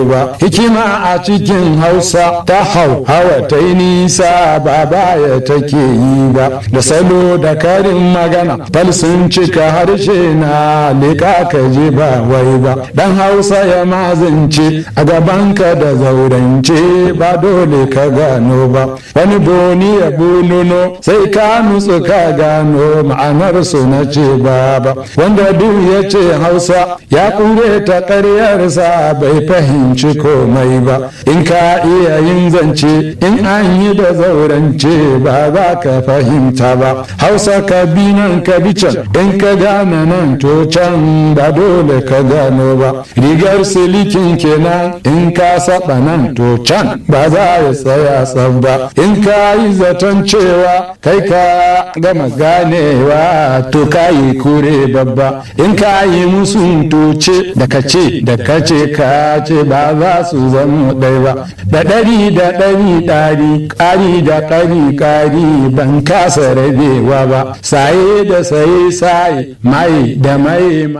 ba hikima a cikin hausa ta hau hawa ta yi nisa ba baya take yi ba da salo da karin magana fal sun cika harshe na leka ka ji ba wai ba dan hausa ya mazance a gabanka da zaurance ba dole ka gano ba wani boni ya buluno sai ka nutsu ka gano ma'anar su na ce ba ba wanda duk ya ce hausa ya kure ta ƙaryarsa bai fahimci komai ba in ka iya yin zance in an yi da zaurance ba za ka fahimta ba hausa ka bi nan ka bi can in ka gane nan to can ba dole ka gano ba rigar silikin kenan in ka saba nan to can ba za ya tsaya tsab ba in ka yi zaton cewa kai ka gama ganewa to ka yi kure babba in ka yi musun tuce da ka ce da ka ce ka ce ba za su zama ɗai ba da ɗari da ɗari ɗari ƙari da ƙari ƙari ban kasa rabewa ba saye da saye saye mai da mai